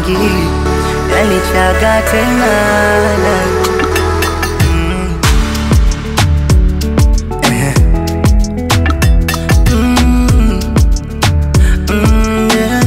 rangi yanichaga tena Mm. Ehe. Mm. Mm, yeah.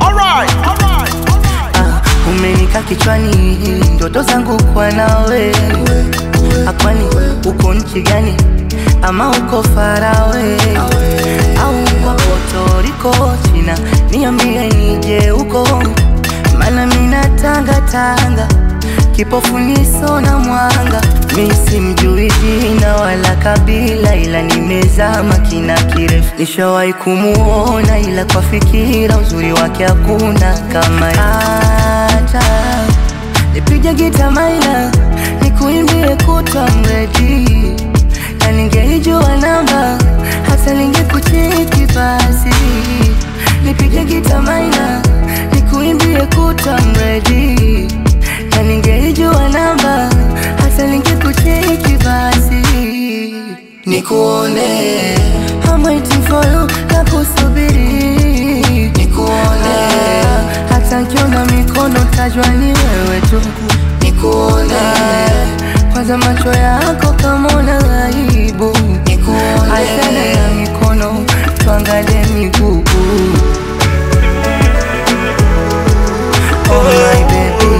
Ah, umenika kichwani ndoto zangu kwa nawe akwani uko nchi gani ama uko farawe au uko Puerto China niambie nije huko mana mina tanga tanga kipofu niso na mwanga mi simjui jina wala kabila ila nimezama kina kirefu nishawahi kumuona ila kwa fikira uzuri wake hakuna kama hata nipige gita maina nikuimbie kutwa mredi na ningeijua namba hata ningekucheki basi nipige gita maina nikuimbie kutwa mredi na ningeijua namba hata ningekucheki basi nikuone I'm waiting for you na kusubiri nikuone hata nkiona mikono tajwa ni wewe tu nikuone kwanza macho yako kama una aibu nikuone achana na mikono tuangalie miguu Oh my baby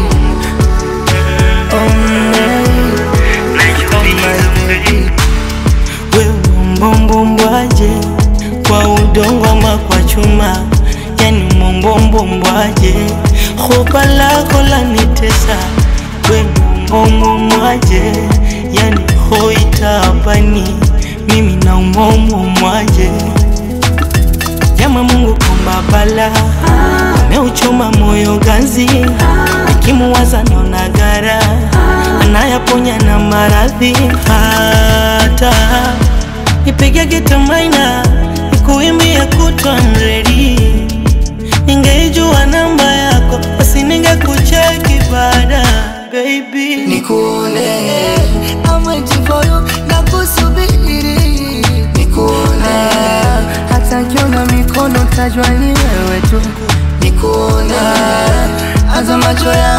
Oh my Oh my baby wewe mbombombwaje kwa udongo ama kwa chuma yani mbombombwaje hopa lako lanitesa we mbombombwaje yani hoitapani mimi na umombomwaje Jama Mungu komba bala ameuchoma moyo ganzi, nikimuwaza naona gara anayaponya na maradhi. Hata nipige gita maina nikuimbie kutwa mredi, ningeijua namba yako basi ningekucheki baada baby nikuone I'm waiting for you na kusubiri nikuone hata nkiona mikono tajwa ni wewe tu nikuone aza macho ya